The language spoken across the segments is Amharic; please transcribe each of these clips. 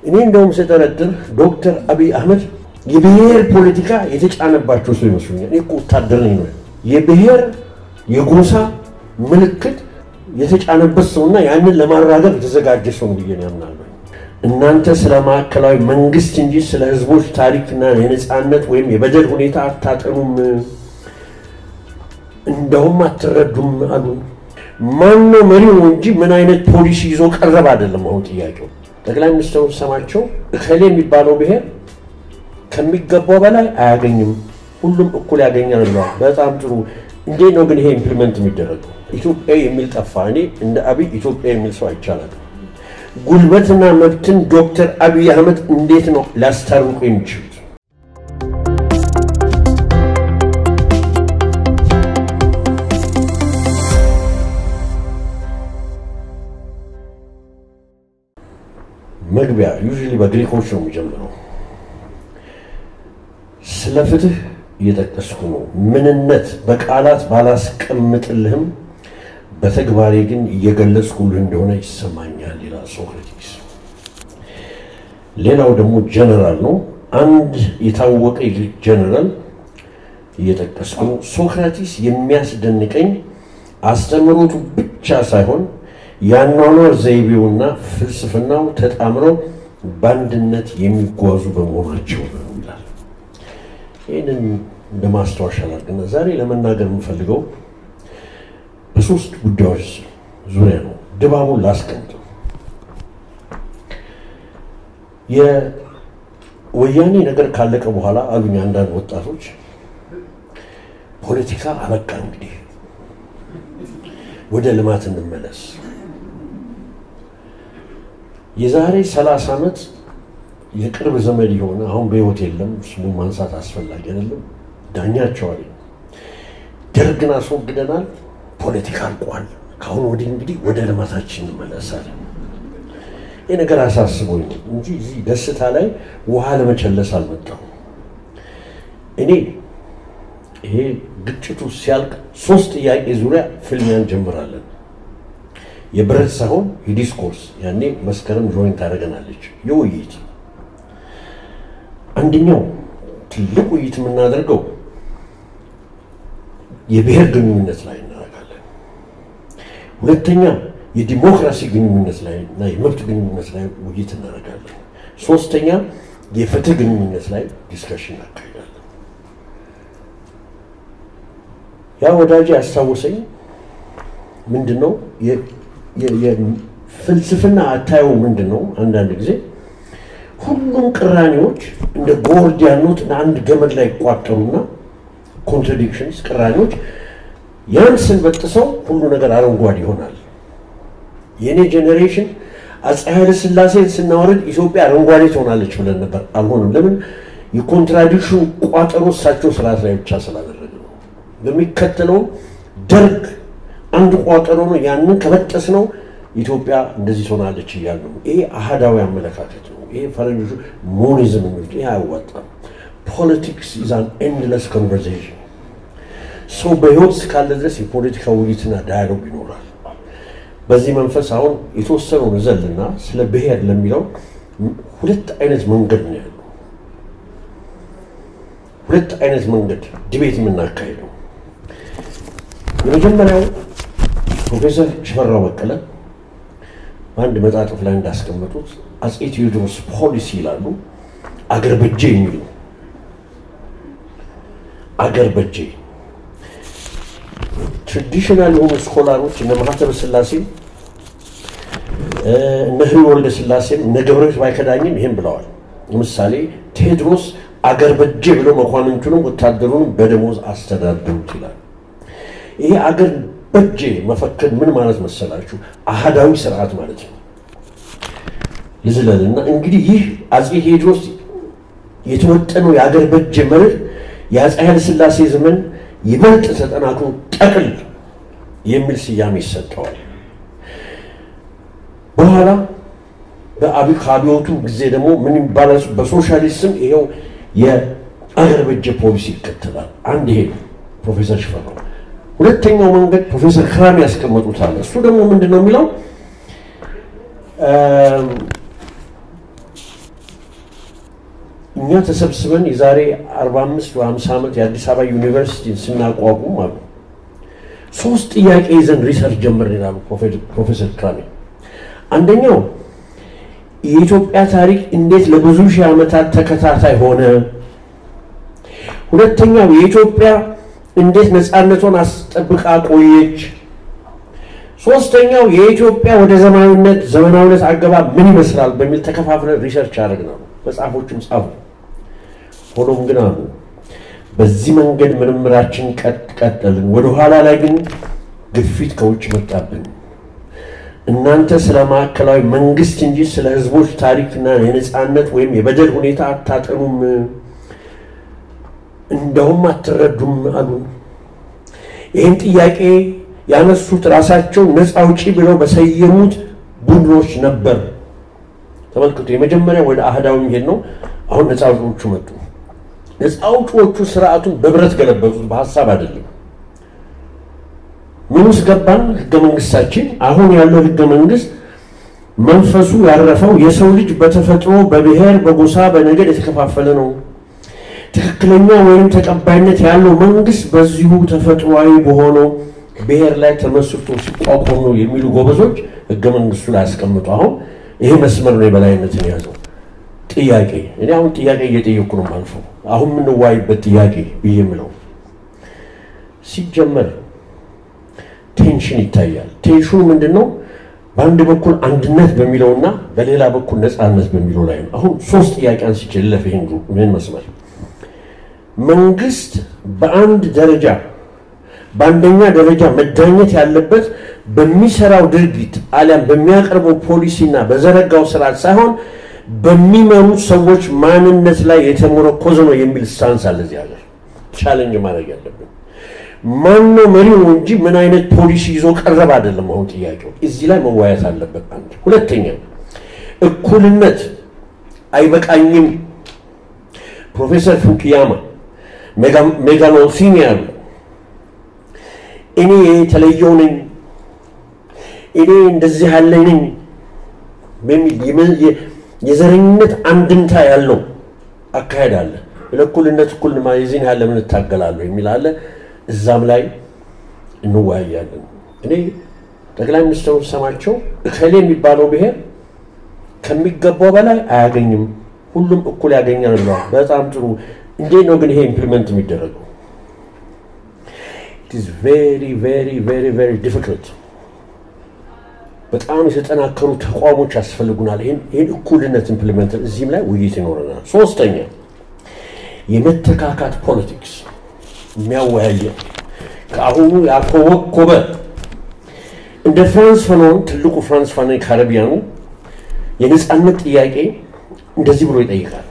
እኔ እንደውም ስጠረጥር ዶክተር አብይ አህመድ የብሔር ፖለቲካ የተጫነባቸው ሰው ይመስሉኛል። እኔ እኮ ወታደር ነኝ ነው የብሔር የጎሳ ምልክት የተጫነበት ሰውና ያንን ለማራገብ የተዘጋጀ ሰው ብዬ ነው ያምናለሁ። እናንተ ስለ ማዕከላዊ መንግስት እንጂ ስለ ህዝቦች ታሪክና የነፃነት ወይም የበደል ሁኔታ አታጠኑም፣ እንደውም አትረዱም አሉ። ማነው መሪው እንጂ ምን አይነት ፖሊሲ ይዞ ቀረብ አይደለም። አሁን ጥያቄው ጠቅላይ ሚኒስትሩ ሰማቸው እከሌ የሚባለው ብሔር ከሚገባው በላይ አያገኝም፣ ሁሉም እኩል ያገኛል ብለዋል። በጣም ጥሩ። እንዴት ነው ግን ይሄ ኢምፕሊመንት የሚደረገው? ኢትዮጵያዊ የሚል ጠፋ። እኔ እንደ አብይ ኢትዮጵያ የሚል ሰው አይቻላል። ጉልበትና መብትን ዶክተር አብይ አህመድ እንዴት ነው ሊያስታርቁ የሚችሉት? መግቢያ ዩዥሊ በግሪኮች ነው የሚጀምረው። ስለ ፍትህ እየጠቀስኩ ነው። ምንነት በቃላት ባላስቀምጥልህም በተግባሬ ግን እየገለጽኩልህ እንደሆነ ይሰማኛል ይላል ሶክራቲስ። ሌላው ደግሞ ጀነራል ነው። አንድ የታወቀ የግሪክ ጀነራል እየጠቀስኩ ነው። ሶክራቲስ የሚያስደንቀኝ አስተምህሮቱ ብቻ ሳይሆን የአኗኗር ዘይቤውና ፍልስፍናው ተጣምረው በአንድነት የሚጓዙ በመሆናቸው ነው ይላል። ይህንን እንደ ማስታወሻ ላድርግና ዛሬ ለመናገር የምፈልገው በሶስት ጉዳዮች ዙሪያ ነው። ድባቡን ላስቀምጥ። የወያኔ ነገር ካለቀ በኋላ አሉኝ አንዳንድ ወጣቶች ፖለቲካ አበቃ፣ እንግዲህ ወደ ልማት እንመለስ። የዛሬ ሰላሳ ዓመት የቅርብ ዘመድ የሆነ አሁን በሕይወት የለም፣ ስሙን ማንሳት አስፈላጊ አይደለም። ዳኛቸው አለኝ ደርግን አስወግደናል፣ ፖለቲካ አልቋል። ከአሁን ወዲህ እንግዲህ ወደ ልማታችን እንመለሳለን። ይህ ነገር አሳስቦኝ ነው እንጂ እዚህ ደስታ ላይ ውሃ ለመቸለስ አልመጣሁም። እኔ ይሄ ግጭቱ ሲያልቅ ሶስት ጥያቄ ዙሪያ ፍልሚያ እንጀምራለን። የብረት ሳይሆን የዲስኮርስ ያኔ መስከረም ጆይን ታደርገናለች። የውይይት አንደኛው ትልቅ ውይይት የምናደርገው የብሔር ግንኙነት ላይ እናደርጋለን። ሁለተኛ የዲሞክራሲ ግንኙነት ላይ እና የመብት ግንኙነት ላይ ውይይት እናደርጋለን። ሶስተኛ የፍትህ ግንኙነት ላይ ዲስከሽን እናካሂዳለን። ያ ወዳጅ ያስታወሰኝ ምንድን ነው የፍልስፍና አታየው ምንድን ነው? አንዳንድ ጊዜ ሁሉም ቅራኔዎች እንደ ጎርዲያን ኖት አንድ ገመድ ላይ ይቋጠሩና ኮንትራዲክሽንስ ቅራኔዎች ያን ስንበጥሰው ሁሉ ነገር አረንጓዴ ይሆናል። የእኔ ጄኔሬሽን አፄ ኃይለ ሥላሴን ስናወርድ ኢትዮጵያ አረንጓዴ ትሆናለች ብለን ነበር። አልሆንም። ለምን? የኮንትራዲክሽን ቋጠሮ እሳቸው ስርዓት ላይ ብቻ ስላደረገ ነው። በሚከተለው ደርግ አንድ ቋጠሮ ነው። ያንን ከበጠስ ነው ኢትዮጵያ እንደዚህ ትሆናለች እያሉ ነው። ይሄ አህዳዊ አመለካከት ነው። ይሄ ፈረንጆቹ ሞኒዝም የሚሉት ይሄ አያዋጣም። ፖለቲክስ ኢዝ አን ኤንድለስ ኮንቨርሴሽን። ሰው በህይወት እስካለ ድረስ የፖለቲካ ውይይትና ዳያሎግ ይኖራል። በዚህ መንፈስ አሁን የተወሰነውን ዘልና ስለ ብሔር ለሚለው ሁለት አይነት መንገድ ነው ያለው። ሁለት አይነት መንገድ ዲቤት የምናካሄደው የመጀመሪያው ፕሮፌሰር ሽፈራው በቀለ በአንድ መጣጥፍ ላይ እንዳስቀመጡት አፄ ቴዎድሮስ ፖሊሲ ይላሉ። አገር በጄ የሚሉ አገር በጄ ትራዲሽናል የሆኑ ስኮላሮች እነ ማህተበ ስላሴም እነ ህሪ ወልደ ስላሴም እነ ገብረሕይወት ባይከዳኝም ይህም ብለዋል። ለምሳሌ ቴዎድሮስ አገር በጄ ብለው መኳንንቱንም ወታደሩንም በደሞዝ አስተዳደሩት ይላል። ይሄ አገር በጄ መፈክር ምን ማለት መሰላችሁ? አህዳዊ ስርዓት ማለት ነው። ልዝለልና እንግዲህ ይህ አፄ ቴዎድሮስ የተወጠነው የአገር በጄ መርህ የአፄ ኃይለ ሥላሴ ዘመን ይበልጥ ተጠናክሮ ጠቅል የሚል ስያሜ ይሰጠዋል። በኋላ ከአብዮቱ ጊዜ ደግሞ ምን ይባላል? በሶሻሊስት ስም ይኸው የአገር በጀ ፖሊሲ ይከተላል። አንድ ይሄ ፕሮፌሰር ሽፈራው። ሁለተኛው መንገድ ፕሮፌሰር ክራም ያስቀመጡታል። እሱ ደግሞ ምንድን ነው የሚለው እኛ ተሰብስበን የዛሬ 45 ወይ 50 ዓመት የአዲስ አበባ ዩኒቨርሲቲን ስናቋቁም አሉ ሶስት ጥያቄ ይዘን ሪሰርች ጀምር ይላሉ ፕሮፌሰር ክራሜ። አንደኛው የኢትዮጵያ ታሪክ እንዴት ለብዙ ሺህ ዓመታት ተከታታይ ሆነ? ሁለተኛው የኢትዮጵያ እንዴት ነፃነቷን አስጠብቃ ቆየች? ሶስተኛው የኢትዮጵያ ወደ ዘመናዊነት ዘመናዊነት አገባብ ምን ይመስላል በሚል ተከፋፍለን ሪሰርች አደረግነው። መጽሐፎችም ጻፉ። ሆኖም ግን አሉ በዚህ መንገድ ምርምራችን ቀጠልን። ወደኋላ ላይ ግን ግፊት ከውጭ መጣብን። እናንተ ስለ ማዕከላዊ መንግስት እንጂ ስለ ህዝቦች ታሪክና የነፃነት ወይም የበደል ሁኔታ አታጠኑም፣ እንደውም አትረዱም አሉን። ይህን ጥያቄ ያነሱት ራሳቸው ነፃ አውጪ ብለው በሰየሙት ቡድኖች ነበር። ተመልክቱ፣ የመጀመሪያ ወደ አህዳዊ የሚሄድ ነው። አሁን ነፃ አውጪዎቹ መጡ። ነፃ አውጪዎቹ ስርዓቱን በብረት ገለበጡት፣ በሀሳብ አይደለም። ምን ውስጥ ገባን? ህገ መንግስታችን አሁን ያለው ህገ መንግስት መንፈሱ ያረፈው የሰው ልጅ በተፈጥሮ በብሔር፣ በጎሳ፣ በነገድ የተከፋፈለ ነው። ትክክለኛ ወይም ተቀባይነት ያለው መንግስት በዚሁ ተፈጥሯዊ በሆነው ብሔር ላይ ተመስርቶ ሲቋቋም ነው የሚሉ ጎበዞች ህገ መንግስቱ ላይ ያስቀምጡ። አሁን ይሄ መስመር ነው የበላይነትን የያዘው ጥያቄ። እኔ አሁን ጥያቄ እየጠየኩ ነው አልፈው አሁን የምንዋይበት ጥያቄ ብዬ የምለው ሲጀመር ቴንሽን ይታያል። ቴንሽኑ ምንድን ነው? በአንድ በኩል አንድነት በሚለውና በሌላ በኩል ነፃነት በሚለው ላይ ነው። አሁን ሶስት ጥያቄ አንስቼ ልለፍ። ይህን ምን መስመር መንግስት በአንድ ደረጃ በአንደኛ ደረጃ መዳኘት ያለበት በሚሰራው ድርጊት አሊያም በሚያቀርበው ፖሊሲና በዘረጋው ስርዓት ሳይሆን በሚመሩት ሰዎች ማንነት ላይ የተሞረኮዘ ነው የሚል ስታንስ አለ። እዚህ ሀገር ቻለንጅ ማድረግ ያለብን ማን ነው መሪው እንጂ ምን አይነት ፖሊሲ ይዞ ቀረበ አይደለም። አሁን ጥያቄው እዚህ ላይ መወያየት አለበት። አንድ ሁለተኛ እኩልነት አይበቃኝም። ፕሮፌሰር ፉኩያማ ሜጋሎሲኒ ያሉ እኔ የተለየው ነኝ፣ እኔ እንደዚህ ያለ ነኝ በሚል የዘረኝነት አንድምታ ያለው አካሄድ አለ። ለእኩልነት እኩል የዚህን ያለ ምን እታገላለሁ የሚል አለ። እዛም ላይ እንወያያለን። እኔ ጠቅላይ ሚኒስትሩ ሰማቸው እከሌ የሚባለው ብሔር ከሚገባው በላይ አያገኝም፣ ሁሉም እኩል ያገኛል ብለዋል። በጣም ጥሩ። እንዴት ነው ግን ይሄ ኢምፕሊመንት የሚደረገው? ኢትስ ቬሪ ቬሪ ቬሪ ቬሪ ዲፊክልት። በጣም የተጠናከሩ ተቋሞች ያስፈልጉናል። ይህን እኩልነት ኢምፕሊመንት እዚህም ላይ ውይይት ይኖረናል። ሶስተኛ የመተካካት ፖለቲክስ የሚያወያየ ከአሁኑ ያኮበኮበ እንደ ፍራንስ ፈኖን ትልቁ ፍራንስ ፋኖን ካረቢያኑ የነፃነት ጥያቄ እንደዚህ ብሎ ይጠይቃል።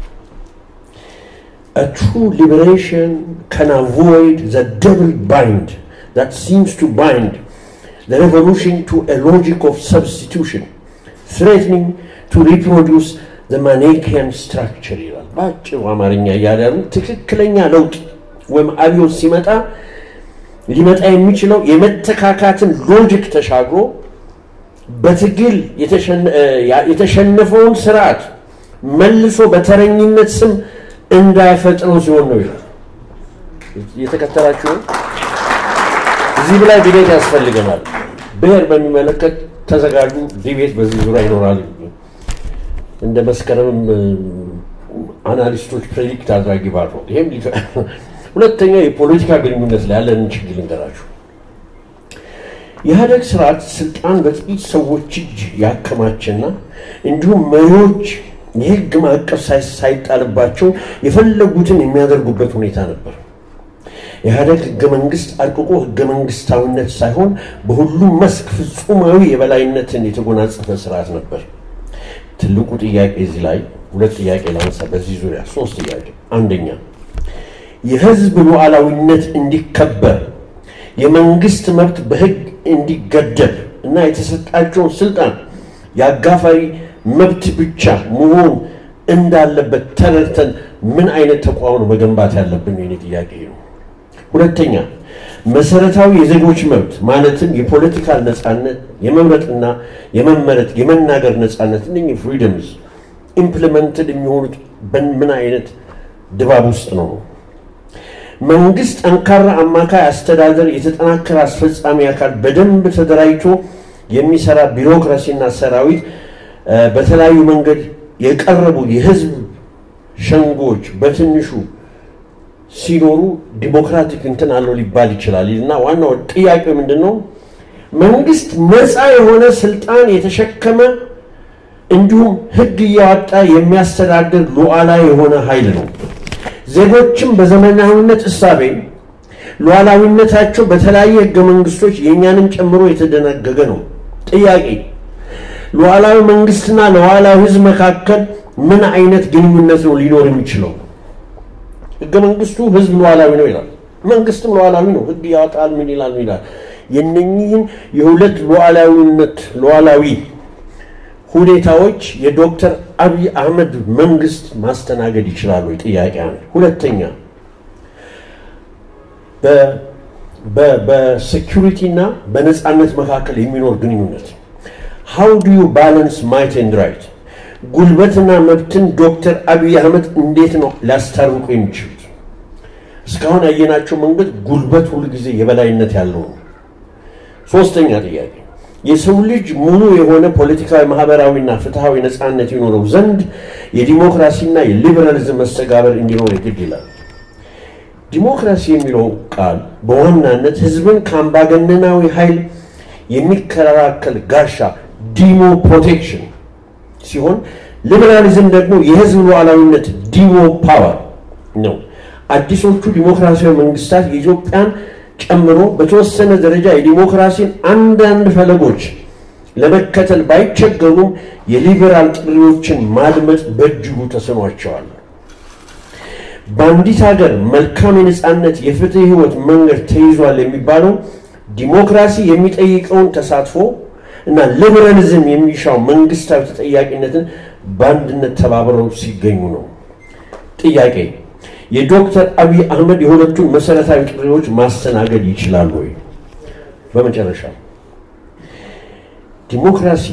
A true liberation can avoid the double bind that seems to bind the revolution to a logic of substitution, threatening to reproduce the Manichaean structure ይላል። በአጭሩ አማርኛ እያለ ትክክለኛ ለውጥ ወይም አብዮት ሲመጣ ሊመጣ የሚችለው የመተካካትን ሎጂክ ተሻግሮ በትግል የተሸነፈውን ስርዓት መልሶ በተረኝነት ስም እንዳይፈጥረው ሲሆን ነው ይላል። የተከተላችሁ እዚህ ላይ ዲቤት ያስፈልገናል። ብሔር በሚመለከት ተዘጋጁ፣ ዲቤት በዚህ ዙሪያ ይኖራል። እንደ መስከረምም አናሊስቶች ፕሬዲክት አድራጊ ባሮ ይሄም ሁለተኛ የፖለቲካ ግንኙነት ላይ ያለንን ችግር ልንገራችሁ። የኢህአደግ ስርዓት ስልጣን በጥቂት ሰዎች እጅ ያከማቸና እንዲሁም መሪዎች የህግ ማዕቀፍ ሳይጣልባቸው የፈለጉትን የሚያደርጉበት ሁኔታ ነበር። የኢህአደግ ህገ መንግስት አርቅቆ ህገ መንግስታዊነት ሳይሆን በሁሉም መስክ ፍጹማዊ የበላይነትን የተጎናጸፈ ስርዓት ነበር። ትልቁ ጥያቄ እዚህ ላይ ሁለት ጥያቄ ላንሳ። በዚህ ዙሪያ ሶስት ጥያቄ። አንደኛ የህዝብ ሉዓላዊነት እንዲከበር የመንግስት መብት በህግ እንዲገደብ እና የተሰጣቸውን ስልጣን የአጋፋሪ መብት ብቻ መሆን እንዳለበት ተረድተን ምን አይነት ተቋም ነው መገንባት ያለብን? የኔ ጥያቄ ነው። ሁለተኛ መሰረታዊ የዜጎች መብት ማለትም የፖለቲካል ነፃነት፣ የመምረጥና የመመረጥ የመናገር ነፃነት እነኚህ ፍሪደምስ ኢምፕሊመንትድ የሚሆኑት በምን አይነት ድባብ ውስጥ ነው? መንግስት ጠንካራ አማካይ አስተዳደር፣ የተጠናከረ አስፈጻሚ አካል፣ በደንብ ተደራጅቶ የሚሰራ ቢሮክራሲና ሰራዊት፣ በተለያዩ መንገድ የቀረቡ የህዝብ ሸንጎች በትንሹ ሲኖሩ ዲሞክራቲክ እንትን አለው ሊባል ይችላል እና ዋናው ጥያቄ ምንድን ነው? መንግስት ነፃ የሆነ ስልጣን የተሸከመ እንዲሁም ህግ እያወጣ የሚያስተዳድር ሉዓላዊ የሆነ ኃይል ነው። ዜጎችም በዘመናዊነት እሳቤ ሉዓላዊነታቸው በተለያየ ህገ መንግስቶች የእኛንም ጨምሮ የተደነገገ ነው። ጥያቄ ሉዓላዊ መንግስትና ሉዓላዊ ህዝብ መካከል ምን አይነት ግንኙነት ነው ሊኖር የሚችለው? ህገ መንግስቱ ህዝብ ሉዓላዊ ነው ይላል። መንግስትም ሉዓላዊ ነው፣ ህግ ያወጣል፣ ምን ይላል ምን ይላል። የነኚህን የሁለት ሉዓላዊነት ሉዓላዊ ሁኔታዎች የዶክተር አብይ አህመድ መንግስት ማስተናገድ ይችላሉ? ጥያቄ አንድ። ሁለተኛ በሴኪሪቲ እና በነፃነት መካከል የሚኖር ግንኙነት ሃው ዱ ዩ ባላንስ ማይት ኤንድ ራይት ጉልበትና መብትን ዶክተር አብይ አህመድ እንዴት ነው ሊያስታርቁ የሚችሉት? እስካሁን ያየናቸው መንገድ ጉልበት ሁል ጊዜ የበላይነት ያለው ነው። ሶስተኛ ጥያቄ የሰው ልጅ ሙሉ የሆነ ፖለቲካዊ፣ ማህበራዊና ፍትሐዊ ነፃነት ይኖረው ዘንድ የዲሞክራሲና የሊበራሊዝም መስተጋበር እንዲኖር ግድ ይላል። ዲሞክራሲ የሚለው ቃል በዋናነት ህዝብን ከአምባገነናዊ ኃይል የሚከላከል ጋሻ ዲሞ ፕሮቴክሽን ሲሆን ሊበራሊዝም ደግሞ የህዝብ ሉዓላዊነት ዲሞ ፓወር ነው። አዲሶቹ ዲሞክራሲያዊ መንግስታት የኢትዮጵያን ጨምሮ በተወሰነ ደረጃ የዲሞክራሲን አንዳንድ ፈለጎች ለመከተል ባይቸገሩም የሊበራል ጥሪዎችን ማድመጥ በእጅጉ ተስኗቸዋል። በአንዲት ሀገር መልካም የነፃነት የፍትህ ህይወት መንገድ ተይዟል የሚባለው ዲሞክራሲ የሚጠይቀውን ተሳትፎ እና ሊበራሊዝም የሚሻው መንግስታዊ ተጠያቂነትን በአንድነት ተባብረው ሲገኙ ነው። ጥያቄ የዶክተር አብይ አህመድ የሁለቱን መሰረታዊ ጥሪዎች ማስተናገድ ይችላሉ ወይ? በመጨረሻ ዲሞክራሲ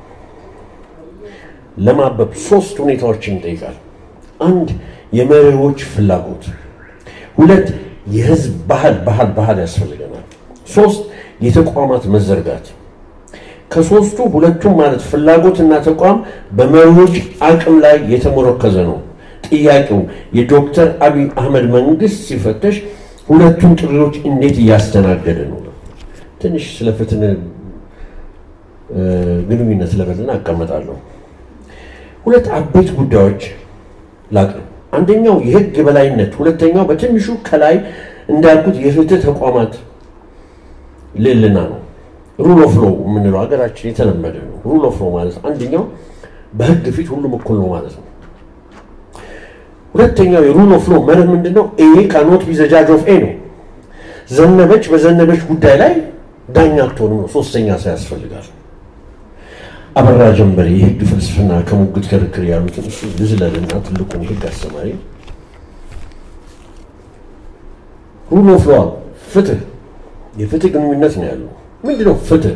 ለማበብ ሶስት ሁኔታዎችን ይጠይቃል። አንድ የመሪዎች ፍላጎት፣ ሁለት የህዝብ ባህል ባህል ባህል ያስፈልገናል፣ ሶስት የተቋማት መዘርጋት። ከሶስቱ ሁለቱም ማለት ፍላጎትና ተቋም በመሪዎች አቅም ላይ የተሞረከዘ ነው። ጥያቄው የዶክተር አብይ አህመድ መንግስት ሲፈተሽ ሁለቱም ጥሪዎች እንዴት እያስተናገደ ነው? ትንሽ ስለ ፍትህ ግንኙነት ለበልና አቀመጣለሁ። ሁለት አበይት ጉዳዮች ላቅርብ። አንደኛው የህግ የበላይነት፣ ሁለተኛው በትንሹ ከላይ እንዳልኩት የፍትህ ተቋማት ልዕልና ነው። ሩል ኦፍ ሎው የምንለው ሀገራችን የተለመደ ነው። ሩል ኦፍ ሎው ማለት አንደኛው በህግ ፊት ሁሉም እኩል ነው ማለት ነው። ሁለተኛው የሩል ኦፍ ሎው መርህ ምንድን ነው? ኤ ካኖት ቢ ዘ ጃጅ ኦፍ ኤ ነው። ዘነበች በዘነበች ጉዳይ ላይ ዳኛ አትሆንም ነው። ሶስተኛ ሰው ያስፈልጋል። አበራ ጀንበሬ የህግ ፍልስፍና ከሙግት ክርክር ያሉትን እሱ ልዝለልና ትልቁን የህግ አስተማሪ ሩል ኦፍ ሎው ፍትህ የፍትህ ግንኙነት ነው ያለው። ምንድነው ፍትህ?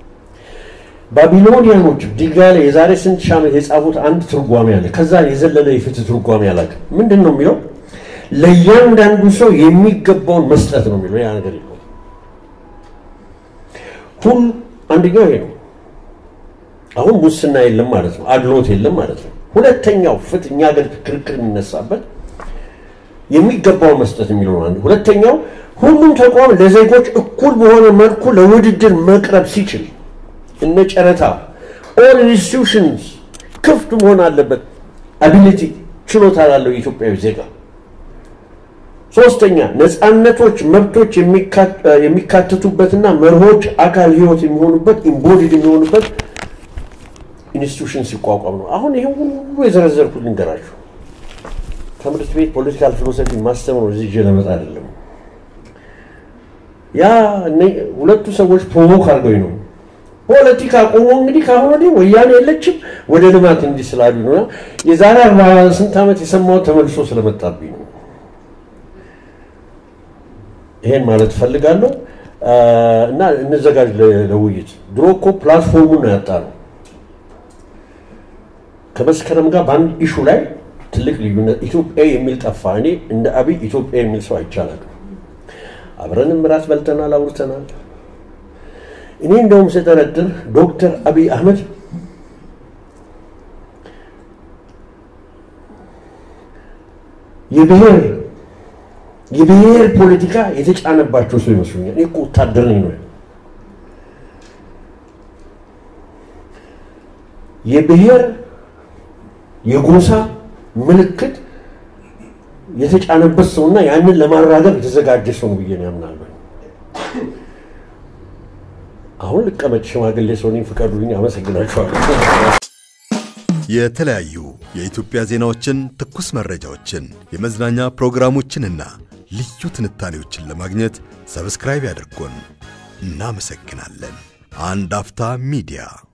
ባቢሎኒያኖች ድንጋይ ላይ የዛሬ ስንት ሺህ ዓመት የጻፉት አንድ ትርጓሜ አለ። ከዛ የዘለለ የፍትህ ትርጓሜ አላውቅም። ምንድን ነው የሚለው? ለእያንዳንዱ ሰው የሚገባውን መስጠት ነው የሚለው። ያ ነገር የለው ሁል አንደኛው ይሄ ነው። አሁን ሙስና የለም ማለት ነው። አድሎት የለም ማለት ነው። ሁለተኛው ፍትህ እኛ ሀገር ክርክር የሚነሳበት የሚገባውን መስጠት የሚለው አንዱ። ሁለተኛው ሁሉም ተቋም ለዜጎች እኩል በሆነ መልኩ ለውድድር መቅረብ ሲችል እነ ጨረታ ኦል ኢንስቲትዩሽንስ ክፍት መሆን አለበት። አቢሊቲ ችሎታ ላለው የኢትዮጵያዊ ዜጋ። ሶስተኛ ነፃነቶች፣ መብቶች የሚካተቱበትና መርሆች አካል ህይወት የሚሆኑበት ኢምቦዲድ የሚሆኑበት ኢንስቲትዩሽን ሲቋቋም ነው። አሁን ይሄ ሁሉ የዘረዘርኩት ልንገራችሁ። ትምህርት ቤት ፖለቲካል ፊሎሶፊ ማስተምሮ እዚህ ይዤ ለመጣ አይደለም። ያ ሁለቱ ሰዎች ፕሮቮክ አድርገው ነው ፖለቲካ ቆሞ እንግዲህ ከአሁን ወዲህ ወያኔ የለችም ወደ ልማት እንዲህ ስላሉ ነው። የዛሬ አርባ ስንት ዓመት የሰማሁት ተመልሶ ስለመጣብኝ ነው። ይሄን ማለት እፈልጋለሁ እና እንዘጋጅ ለውይይት። ድሮ እኮ ፕላትፎርሙን ነው ያጣ ነው። ከመስከረም ጋር በአንድ ኢሹ ላይ ትልቅ ልዩነት ኢትዮጵያዊ የሚል ጠፋ። እኔ እንደ አብይ ኢትዮጵያ የሚል ሰው አይቻላል። አብረንም እራት በልተናል፣ አውርተናል። እኔ እንደውም ስጠረጥር ዶክተር አብይ አህመድ የብሔር የብሔር ፖለቲካ የተጫነባቸው ሰው ይመስሉኛል። እኔ እኮ ወታደር ነኝ ነው የብሔር የጎሳ ምልክት የተጫነበት ሰውና ያንን ለማራገብ የተዘጋጀ ሰው ነው ብዬ ነው ያምናለሁ። አሁን ልቀመጥ፣ ሽማግሌ ሰው ነኝ፣ ፍቀዱልኝ። አመሰግናችኋለሁ። የተለያዩ የኢትዮጵያ ዜናዎችን፣ ትኩስ መረጃዎችን፣ የመዝናኛ ፕሮግራሞችንና ልዩ ትንታኔዎችን ለማግኘት ሰብስክራይብ ያድርጉን። እናመሰግናለን። አንድ አፍታ ሚዲያ